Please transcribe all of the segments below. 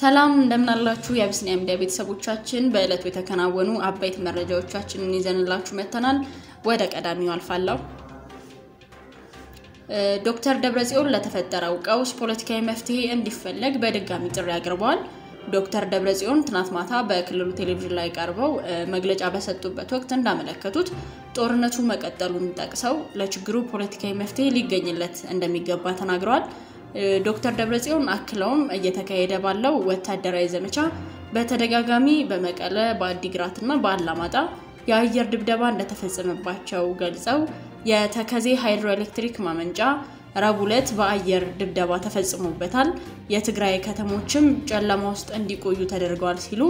ሰላም እንደምናላችሁ የአቢሲኒያ ሚዲያ ቤተሰቦቻችን፣ በዕለቱ የተከናወኑ አበይት መረጃዎቻችንን ይዘንላችሁ መጥተናል። ወደ ቀዳሚው አልፋለሁ። ዶክተር ደብረጽዮን ለተፈጠረው ቀውስ ፖለቲካዊ መፍትሄ እንዲፈለግ በድጋሚ ጥሪ አቅርበዋል። ዶክተር ደብረጽዮን ትናንት ማታ በክልሉ ቴሌቪዥን ላይ ቀርበው መግለጫ በሰጡበት ወቅት እንዳመለከቱት ጦርነቱ መቀጠሉን ጠቅሰው ለችግሩ ፖለቲካዊ መፍትሄ ሊገኝለት እንደሚገባ ተናግረዋል። ዶክተር ደብረጽዮን አክለውም እየተካሄደ ባለው ወታደራዊ ዘመቻ በተደጋጋሚ በመቀለ በአዲግራት እና በአላማጣ የአየር ድብደባ እንደተፈጸመባቸው ገልጸው የተከዜ ሃይድሮኤሌክትሪክ ማመንጫ ረቡዕ ዕለት በአየር ድብደባ ተፈጽሞበታል፣ የትግራይ ከተሞችም ጨለማ ውስጥ እንዲቆዩ ተደርገዋል ሲሉ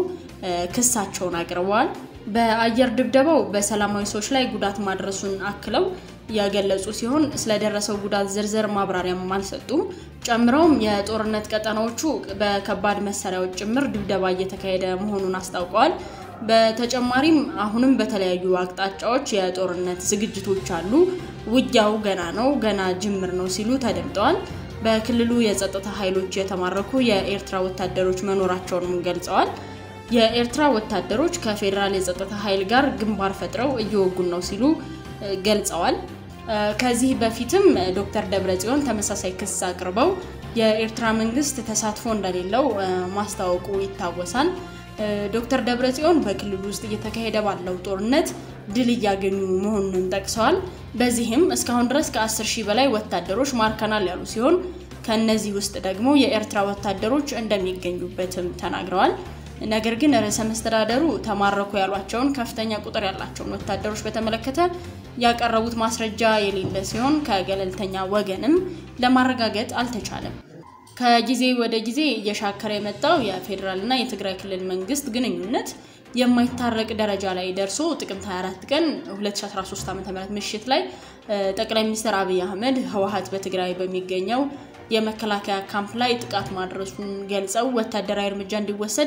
ክሳቸውን አቅርበዋል። በአየር ድብደባው በሰላማዊ ሰዎች ላይ ጉዳት ማድረሱን አክለው ያገለጹ ሲሆን ስለደረሰው ጉዳት ዝርዝር ማብራሪያም አልሰጡም። ጨምረውም የጦርነት ቀጠናዎቹ በከባድ መሳሪያዎች ጭምር ድብደባ እየተካሄደ መሆኑን አስታውቀዋል። በተጨማሪም አሁንም በተለያዩ አቅጣጫዎች የጦርነት ዝግጅቶች አሉ፣ ውጊያው ገና ነው፣ ገና ጅምር ነው ሲሉ ተደምጠዋል። በክልሉ የጸጥታ ኃይሎች የተማረኩ የኤርትራ ወታደሮች መኖራቸውንም ገልጸዋል። የኤርትራ ወታደሮች ከፌዴራል የጸጥታ ኃይል ጋር ግንባር ፈጥረው እየወጉን ነው ሲሉ ገልጸዋል። ከዚህ በፊትም ዶክተር ደብረጽዮን ተመሳሳይ ክስ አቅርበው የኤርትራ መንግስት ተሳትፎ እንደሌለው ማስታወቁ ይታወሳል። ዶክተር ደብረጽዮን በክልሉ ውስጥ እየተካሄደ ባለው ጦርነት ድል እያገኙ መሆኑን ጠቅሰዋል። በዚህም እስካሁን ድረስ ከ10 ሺህ በላይ ወታደሮች ማርከናል ያሉ ሲሆን ከእነዚህ ውስጥ ደግሞ የኤርትራ ወታደሮች እንደሚገኙበትም ተናግረዋል። ነገር ግን ርዕሰ መስተዳደሩ ተማረኩ ያሏቸውን ከፍተኛ ቁጥር ያላቸውን ወታደሮች በተመለከተ ያቀረቡት ማስረጃ የሌለ ሲሆን ከገለልተኛ ወገንም ለማረጋገጥ አልተቻለም። ከጊዜ ወደ ጊዜ እየሻከረ የመጣው የፌዴራልና የትግራይ ክልል መንግስት ግንኙነት የማይታረቅ ደረጃ ላይ ደርሶ ጥቅምት 24 ቀን 2013 ዓ.ም ምሽት ላይ ጠቅላይ ሚኒስትር አብይ አህመድ ህወሓት በትግራይ በሚገኘው የመከላከያ ካምፕ ላይ ጥቃት ማድረሱን ገልጸው ወታደራዊ እርምጃ እንዲወሰድ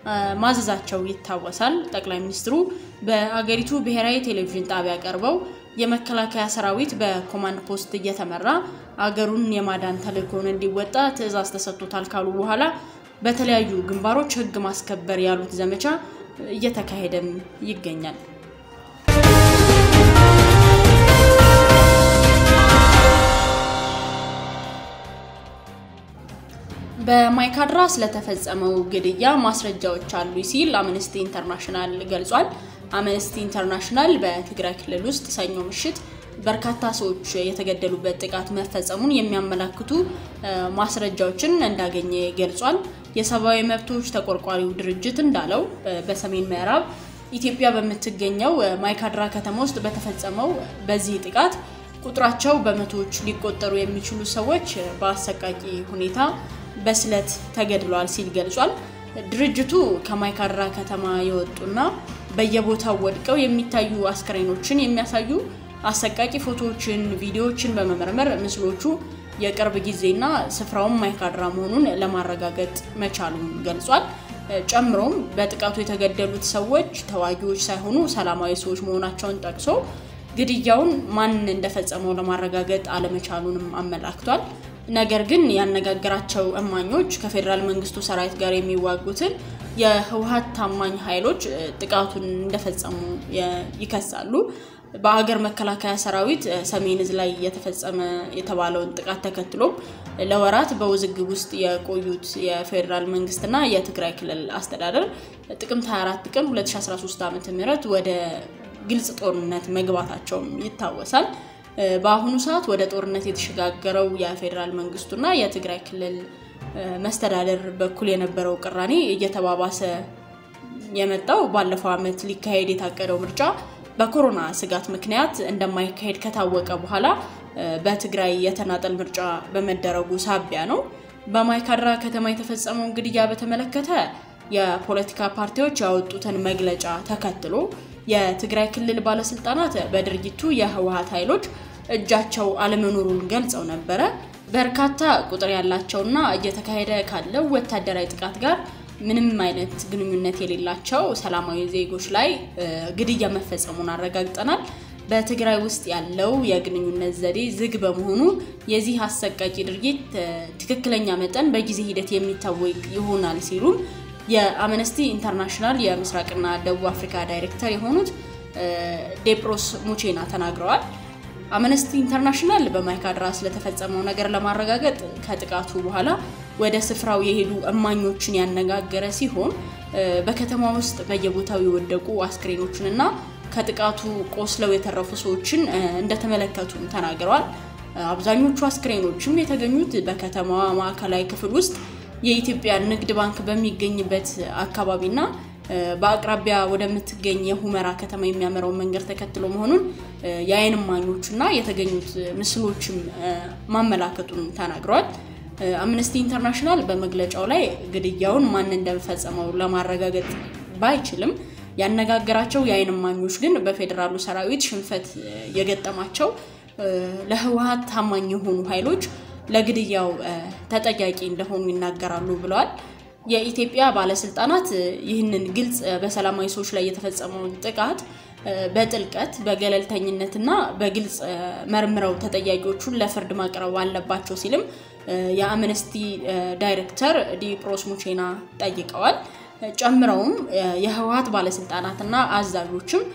ማዘዛቸው ይታወሳል። ጠቅላይ ሚኒስትሩ በአገሪቱ ብሔራዊ ቴሌቪዥን ጣቢያ ቀርበው የመከላከያ ሰራዊት በኮማንድ ፖስት እየተመራ አገሩን የማዳን ተልዕኮውን እንዲወጣ ትዕዛዝ ተሰጥቶታል ካሉ በኋላ በተለያዩ ግንባሮች ህግ ማስከበር ያሉት ዘመቻ እየተካሄደም ይገኛል። በማይካድራ ስለተፈጸመው ግድያ ማስረጃዎች አሉ ሲል አምነስቲ ኢንተርናሽናል ገልጿል። አምነስቲ ኢንተርናሽናል በትግራይ ክልል ውስጥ ሰኞ ምሽት በርካታ ሰዎች የተገደሉበት ጥቃት መፈጸሙን የሚያመላክቱ ማስረጃዎችን እንዳገኘ ገልጿል። የሰብአዊ መብቶች ተቆርቋሪው ድርጅት እንዳለው በሰሜን ምዕራብ ኢትዮጵያ በምትገኘው ማይካድራ ከተማ ውስጥ በተፈጸመው በዚህ ጥቃት ቁጥራቸው በመቶዎች ሊቆጠሩ የሚችሉ ሰዎች በአሰቃቂ ሁኔታ በስለት ተገድለዋል ሲል ገልጿል። ድርጅቱ ከማይካድራ ከተማ የወጡና በየቦታው ወድቀው የሚታዩ አስክሬኖችን የሚያሳዩ አሰቃቂ ፎቶዎችን፣ ቪዲዮዎችን በመመርመር ምስሎቹ የቅርብ ጊዜና ስፍራውን ማይካድራ መሆኑን ለማረጋገጥ መቻሉን ገልጿል። ጨምሮም በጥቃቱ የተገደሉት ሰዎች ተዋጊዎች ሳይሆኑ ሰላማዊ ሰዎች መሆናቸውን ጠቅሶ ግድያውን ማን እንደፈጸመው ለማረጋገጥ አለመቻሉንም አመላክቷል። ነገር ግን ያነጋገራቸው እማኞች ከፌዴራል መንግስቱ ሰራዊት ጋር የሚዋጉትን የህወሓት ታማኝ ኃይሎች ጥቃቱን እንደፈጸሙ ይከሳሉ። በሀገር መከላከያ ሰራዊት ሰሜን ዕዝ ላይ የተፈጸመ የተባለውን ጥቃት ተከትሎ ለወራት በውዝግብ ውስጥ የቆዩት የፌዴራል መንግስትና የትግራይ ክልል አስተዳደር ጥቅምት 24 ቀን 2013 ዓ.ም ወደ ግልጽ ጦርነት መግባታቸውም ይታወሳል። በአሁኑ ሰዓት ወደ ጦርነት የተሸጋገረው የፌዴራል መንግስቱና የትግራይ ክልል መስተዳደር በኩል የነበረው ቅራኔ እየተባባሰ የመጣው ባለፈው ዓመት ሊካሄድ የታቀደው ምርጫ በኮሮና ስጋት ምክንያት እንደማይካሄድ ከታወቀ በኋላ በትግራይ የተናጠል ምርጫ በመደረጉ ሳቢያ ነው። በማይካድራ ከተማ የተፈጸመውን ግድያ በተመለከተ የፖለቲካ ፓርቲዎች ያወጡትን መግለጫ ተከትሎ የትግራይ ክልል ባለስልጣናት በድርጊቱ የህወሓት ኃይሎች እጃቸው አለመኖሩን ገልጸው ነበረ። በርካታ ቁጥር ያላቸውና እየተካሄደ ካለው ወታደራዊ ጥቃት ጋር ምንም አይነት ግንኙነት የሌላቸው ሰላማዊ ዜጎች ላይ ግድያ መፈጸሙን አረጋግጠናል። በትግራይ ውስጥ ያለው የግንኙነት ዘዴ ዝግ በመሆኑ የዚህ አሰቃቂ ድርጊት ትክክለኛ መጠን በጊዜ ሂደት የሚታወቅ ይሆናል ሲሉም የአምነስቲ ኢንተርናሽናል የምስራቅና ደቡብ አፍሪካ ዳይሬክተር የሆኑት ዴፕሮስ ሙቼና ተናግረዋል። አምነስቲ ኢንተርናሽናል በማይካድራ ስለተፈጸመው ነገር ለማረጋገጥ ከጥቃቱ በኋላ ወደ ስፍራው የሄዱ እማኞችን ያነጋገረ ሲሆን በከተማ ውስጥ በየቦታው የወደቁ አስክሬኖችንና ከጥቃቱ ቆስለው የተረፉ ሰዎችን እንደተመለከቱም ተናግረዋል። አብዛኞቹ አስክሬኖችም የተገኙት በከተማዋ ማዕከላዊ ክፍል ውስጥ የኢትዮጵያ ንግድ ባንክ በሚገኝበት አካባቢና በአቅራቢያ ወደምትገኝ የሁመራ ከተማ የሚያመራውን መንገድ ተከትሎ መሆኑን የዓይን እማኞችና የተገኙት ምስሎችም ማመላከቱን ተናግረዋል። አምነስቲ ኢንተርናሽናል በመግለጫው ላይ ግድያውን ማን እንደፈጸመው ለማረጋገጥ ባይችልም ያነጋገራቸው የዓይን እማኞች ግን በፌዴራሉ ሰራዊት ሽንፈት የገጠማቸው ለህወሓት ታማኝ የሆኑ ኃይሎች ለግድያው ተጠያቂ እንደሆኑ ይናገራሉ ብለዋል። የኢትዮጵያ ባለስልጣናት ይህንን ግልጽ በሰላማዊ ሰዎች ላይ የተፈጸመውን ጥቃት በጥልቀት በገለልተኝነትና በግልጽ መርምረው ተጠያቂዎቹን ለፍርድ ማቅረብ አለባቸው ሲልም የአምነስቲ ዳይሬክተር ዲፕሮስ ሙቼና ጠይቀዋል። ጨምረውም የህወሓት ባለስልጣናትና አዛዦችም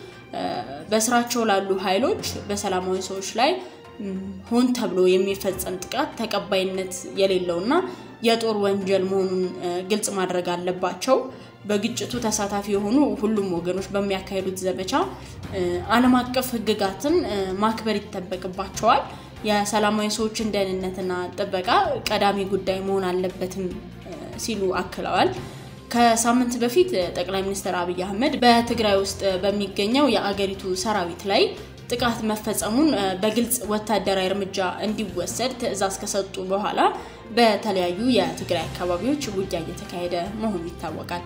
በስራቸው ላሉ ኃይሎች በሰላማዊ ሰዎች ላይ ሆን ተብሎ የሚፈጸም ጥቃት ተቀባይነት የሌለውና የጦር ወንጀል መሆኑን ግልጽ ማድረግ አለባቸው። በግጭቱ ተሳታፊ የሆኑ ሁሉም ወገኖች በሚያካሂዱት ዘመቻ ዓለም አቀፍ ሕግጋትን ማክበር ይጠበቅባቸዋል። የሰላማዊ ሰዎችን ደህንነትና ጥበቃ ቀዳሚ ጉዳይ መሆን አለበትም ሲሉ አክለዋል። ከሳምንት በፊት ጠቅላይ ሚኒስትር አብይ አህመድ በትግራይ ውስጥ በሚገኘው የአገሪቱ ሰራዊት ላይ ጥቃት መፈጸሙን በግልጽ ወታደራዊ እርምጃ እንዲወሰድ ትዕዛዝ ከሰጡ በኋላ በተለያዩ የትግራይ አካባቢዎች ውጊያ እየተካሄደ መሆኑ ይታወቃል።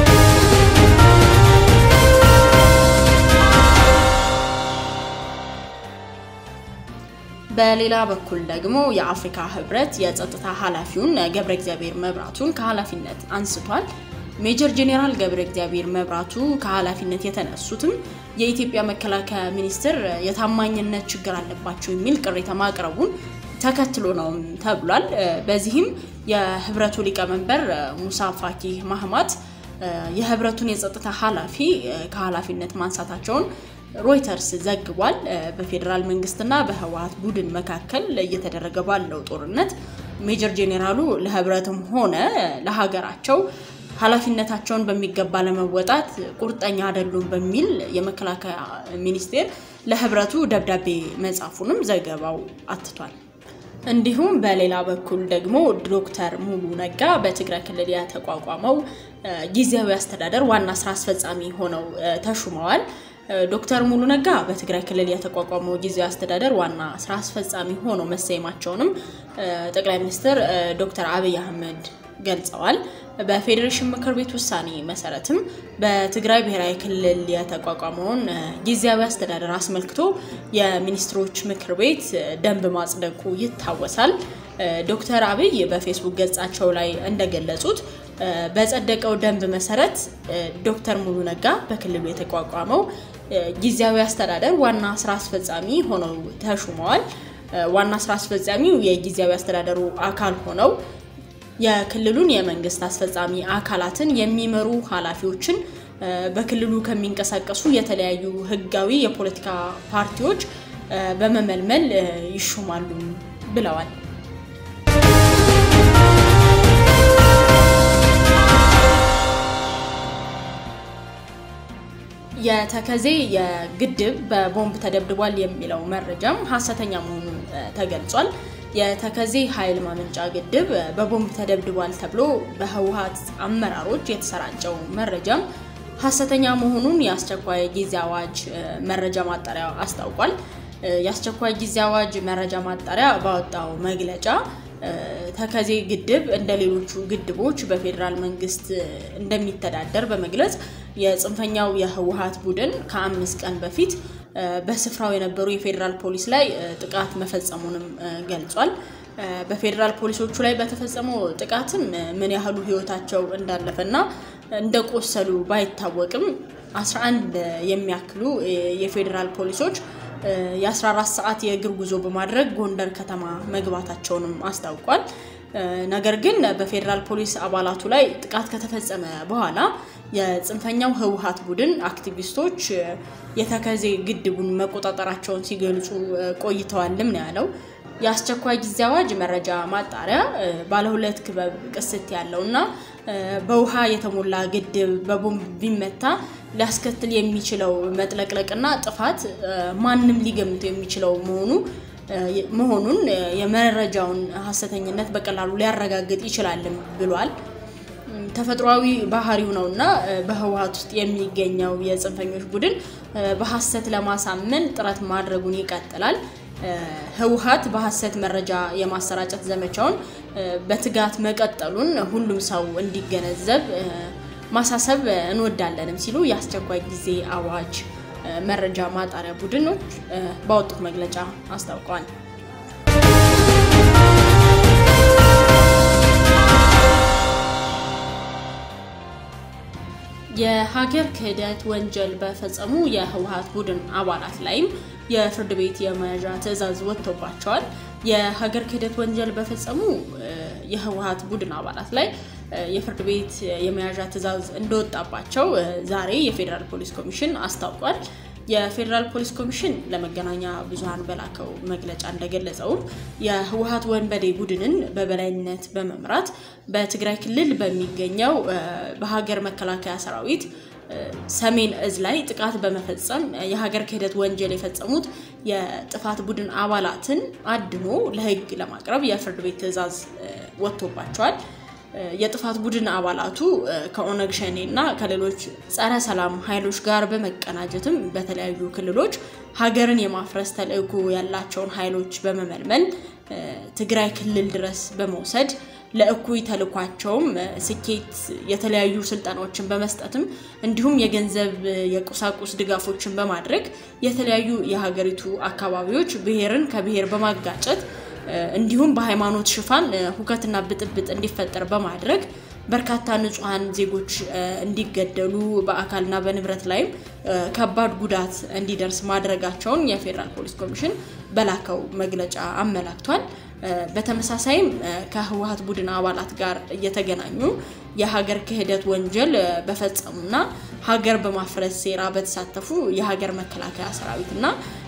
በሌላ በኩል ደግሞ የአፍሪካ ህብረት የጸጥታ ኃላፊውን ገብረ እግዚአብሔር መብራቱን ከኃላፊነት አንስቷል። ሜጀር ጄኔራል ገብረ እግዚአብሔር መብራቱ ከኃላፊነት የተነሱትም የኢትዮጵያ መከላከያ ሚኒስቴር የታማኝነት ችግር አለባቸው የሚል ቅሬታ ማቅረቡን ተከትሎ ነው ተብሏል። በዚህም የህብረቱ ሊቀመንበር ሙሳ ፋኪ ማህማት የህብረቱን የጸጥታ ኃላፊ ከኃላፊነት ማንሳታቸውን ሮይተርስ ዘግቧል። በፌዴራል መንግስትና በህወሓት ቡድን መካከል እየተደረገ ባለው ጦርነት ሜጀር ጄኔራሉ ለህብረትም ሆነ ለሀገራቸው ኃላፊነታቸውን በሚገባ ለመወጣት ቁርጠኛ አይደሉም በሚል የመከላከያ ሚኒስቴር ለህብረቱ ደብዳቤ መጻፉንም ዘገባው አትቷል። እንዲሁም በሌላ በኩል ደግሞ ዶክተር ሙሉ ነጋ በትግራይ ክልል የተቋቋመው ጊዜያዊ አስተዳደር ዋና ስራ አስፈጻሚ ሆነው ተሹመዋል። ዶክተር ሙሉ ነጋ በትግራይ ክልል የተቋቋመው ጊዜያዊ አስተዳደር ዋና ስራ አስፈጻሚ ሆነው መሰየማቸውንም ጠቅላይ ሚኒስትር ዶክተር አብይ አህመድ ገልጸዋል። በፌዴሬሽን ምክር ቤት ውሳኔ መሰረትም በትግራይ ብሔራዊ ክልል የተቋቋመውን ጊዜያዊ አስተዳደር አስመልክቶ የሚኒስትሮች ምክር ቤት ደንብ ማጽደቁ ይታወሳል። ዶክተር አብይ በፌስቡክ ገጻቸው ላይ እንደገለጹት በጸደቀው ደንብ መሰረት ዶክተር ሙሉ ነጋ በክልሉ የተቋቋመው ጊዜያዊ አስተዳደር ዋና ስራ አስፈጻሚ ሆነው ተሹመዋል። ዋና ስራ አስፈጻሚው የጊዜያዊ አስተዳደሩ አካል ሆነው የክልሉን የመንግስት አስፈጻሚ አካላትን የሚመሩ ኃላፊዎችን በክልሉ ከሚንቀሳቀሱ የተለያዩ ህጋዊ የፖለቲካ ፓርቲዎች በመመልመል ይሾማሉ ብለዋል። የተከዜ የግድብ በቦምብ ተደብድቧል የሚለው መረጃም ሀሰተኛ መሆኑ ተገልጿል። የተከዜ ኃይል ማመንጫ ግድብ በቦምብ ተደብድቧል ተብሎ በህወሓት አመራሮች የተሰራጨው መረጃም ሀሰተኛ መሆኑን የአስቸኳይ ጊዜ አዋጅ መረጃ ማጣሪያ አስታውቋል። የአስቸኳይ ጊዜ አዋጅ መረጃ ማጣሪያ ባወጣው መግለጫ ተከዜ ግድብ እንደ ሌሎቹ ግድቦች በፌዴራል መንግስት እንደሚተዳደር በመግለጽ የጽንፈኛው የህወሓት ቡድን ከአምስት ቀን በፊት በስፍራው የነበሩ የፌዴራል ፖሊስ ላይ ጥቃት መፈጸሙንም ገልጿል። በፌዴራል ፖሊሶቹ ላይ በተፈጸመው ጥቃትም ምን ያህሉ ህይወታቸው እንዳለፈና እንደቆሰሉ ባይታወቅም 11 የሚያክሉ የፌዴራል ፖሊሶች የ14 ሰዓት የእግር ጉዞ በማድረግ ጎንደር ከተማ መግባታቸውንም አስታውቋል። ነገር ግን በፌዴራል ፖሊስ አባላቱ ላይ ጥቃት ከተፈጸመ በኋላ የጽንፈኛው ህወሓት ቡድን አክቲቪስቶች የተከዜ ግድቡን መቆጣጠራቸውን ሲገልጹ ቆይተዋልም ነው ያለው። የአስቸኳይ ጊዜ አዋጅ መረጃ ማጣሪያ ባለሁለት ክበብ ቅስት ያለው እና በውሃ የተሞላ ግድብ በቦምብ ቢመታ ሊያስከትል የሚችለው መጥለቅለቅና ጥፋት ማንም ሊገምተው የሚችለው መሆኑ መሆኑን የመረጃውን ሀሰተኝነት በቀላሉ ሊያረጋግጥ ይችላልም ብሏል። ተፈጥሯዊ ባህሪው ነው እና በህወሓት ውስጥ የሚገኘው የጽንፈኞች ቡድን በሀሰት ለማሳመን ጥረት ማድረጉን ይቀጥላል። ህወሓት በሀሰት መረጃ የማሰራጨት ዘመቻውን በትጋት መቀጠሉን ሁሉም ሰው እንዲገነዘብ ማሳሰብ እንወዳለንም ሲሉ የአስቸኳይ ጊዜ አዋጅ መረጃ ማጣሪያ ቡድኖች ባወጡት መግለጫ አስታውቀዋል። የሀገር ክህደት ወንጀል በፈጸሙ የህወሓት ቡድን አባላት ላይም የፍርድ ቤት የመያዣ ትዕዛዝ ወጥቶባቸዋል። የሀገር ክህደት ወንጀል በፈጸሙ የህወሓት ቡድን አባላት ላይ የፍርድ ቤት የመያዣ ትዕዛዝ እንደወጣባቸው ዛሬ የፌዴራል ፖሊስ ኮሚሽን አስታውቋል። የፌዴራል ፖሊስ ኮሚሽን ለመገናኛ ብዙኃን በላከው መግለጫ እንደገለጸውም የህወሓት ወንበዴ ቡድንን በበላይነት በመምራት በትግራይ ክልል በሚገኘው በሀገር መከላከያ ሰራዊት ሰሜን እዝ ላይ ጥቃት በመፈጸም የሀገር ክህደት ወንጀል የፈጸሙት የጥፋት ቡድን አባላትን አድኖ ለህግ ለማቅረብ የፍርድ ቤት ትዕዛዝ ወጥቶባቸዋል። የጥፋት ቡድን አባላቱ ከኦነግ ሸኔ እና ከሌሎች ጸረ ሰላም ኃይሎች ጋር በመቀናጀትም በተለያዩ ክልሎች ሀገርን የማፍረስ ተልዕኮ ያላቸውን ኃይሎች በመመልመል ትግራይ ክልል ድረስ በመውሰድ ለእኩይ ተልኳቸውም ስኬት የተለያዩ ስልጠናዎችን በመስጠትም እንዲሁም የገንዘብ የቁሳቁስ ድጋፎችን በማድረግ የተለያዩ የሀገሪቱ አካባቢዎች ብሔርን ከብሔር በማጋጨት እንዲሁም በሃይማኖት ሽፋን ሁከትና ብጥብጥ እንዲፈጠር በማድረግ በርካታ ንጹሐን ዜጎች እንዲገደሉ በአካልና በንብረት ላይም ከባድ ጉዳት እንዲደርስ ማድረጋቸውን የፌዴራል ፖሊስ ኮሚሽን በላከው መግለጫ አመላክቷል። በተመሳሳይም ከህወሓት ቡድን አባላት ጋር እየተገናኙ የሀገር ክህደት ወንጀል በፈጸሙና ሀገር በማፍረስ ሴራ በተሳተፉ የሀገር መከላከያ ሰራዊትና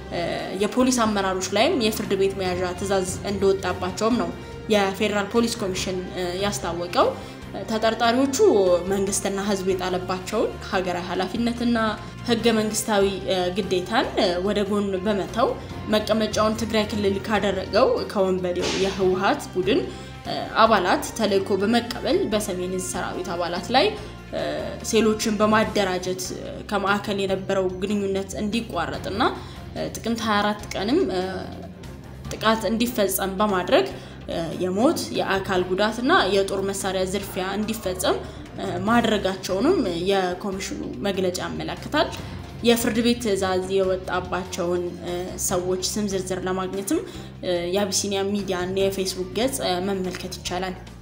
የፖሊስ አመራሮች ላይም የፍርድ ቤት መያዣ ትዕዛዝ እንደወጣባቸውም ነው የፌዴራል ፖሊስ ኮሚሽን ያስታወቀው። ተጠርጣሪዎቹ መንግስትና ህዝብ የጣለባቸውን ሀገራዊ ኃላፊነትና ህገ መንግስታዊ ግዴታን ወደ ጎን በመተው መቀመጫውን ትግራይ ክልል ካደረገው ከወንበዴው የህወሓት ቡድን አባላት ተልዕኮ በመቀበል በሰሜን ዕዝ ሰራዊት አባላት ላይ ሴሎችን በማደራጀት ከማዕከል የነበረው ግንኙነት እንዲቋረጥና ጥቅምት 24 ቀንም ጥቃት እንዲፈጸም በማድረግ የሞት የአካል ጉዳት እና የጦር መሳሪያ ዝርፊያ እንዲፈጸም ማድረጋቸውንም የኮሚሽኑ መግለጫ ያመለክታል። የፍርድ ቤት ትዕዛዝ የወጣባቸውን ሰዎች ስም ዝርዝር ለማግኘትም የአቢሲኒያ ሚዲያን የፌስቡክ ገጽ መመልከት ይቻላል።